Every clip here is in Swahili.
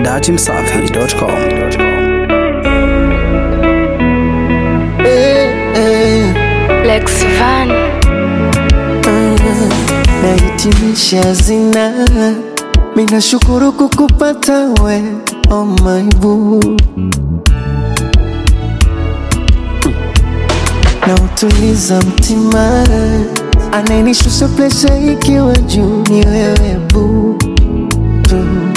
dachimsafi.com. Eh, eh, Lex Van ah, nahitimisha zina minashukuru kukupata we oh my boo na utuliza mtima anayenishusha presha ikiwa juu ni wewe boo boo.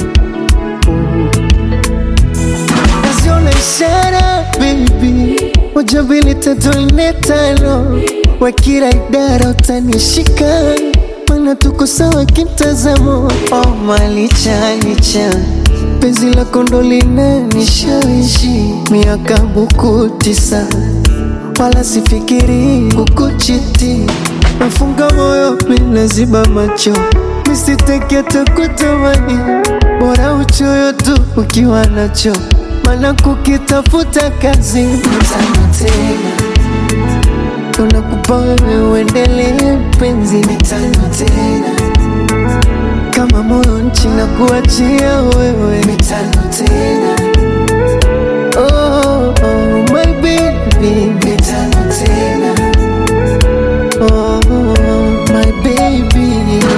naziona ishara baby moja mbili tatu nne tano wa kila idara utanishika mana tuko sawa kimtazamo oh, malichalicha penzi lako ndo linanishawishi miaka buku tisa wala sifikiri kukuchiti nafunga moyo minaziba macho misitekete kutamani bora uchoyo tu ukiwa nacho mana kukitafuta kazi mtano tena unakupa wewe uendelee penzi mitano tena kama moyo nchi na kuachia wewe mitano tena oh, oh, my baby mitano tena oh, my baby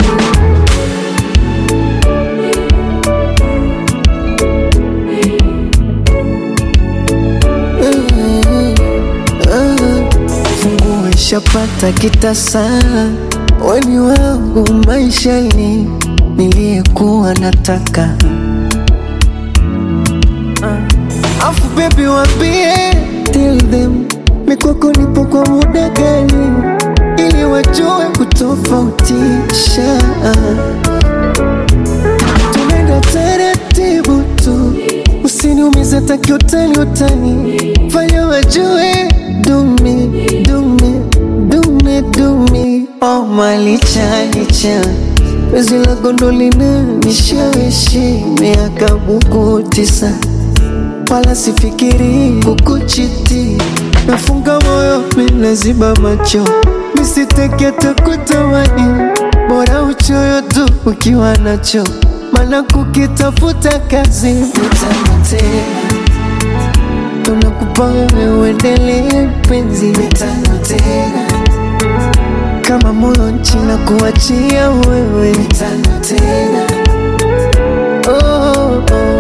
funguo ishapata kitasa weni wangu maishani niliyekuwa nataka Ah. afu bebi wambie tell them mikwako nipo kwa muda gani ili wajue kutofautisha tunaenda taratibu tu usiniumize takiutani utani fanya wajue dumi dumi dumi dumi oh malichalicha wezi la gondolina nishawishi miaka buku tisa wala sifikiri kukuchiti nafunga moyo minaziba macho misitekete kutamani bora uchoyo tu ukiwa nacho mana kukitafuta kazi mitano tena tunakupa wewe uendelee penzi mitano tena kama moyo nchi na kuachia wewe mitano tena oh, oh,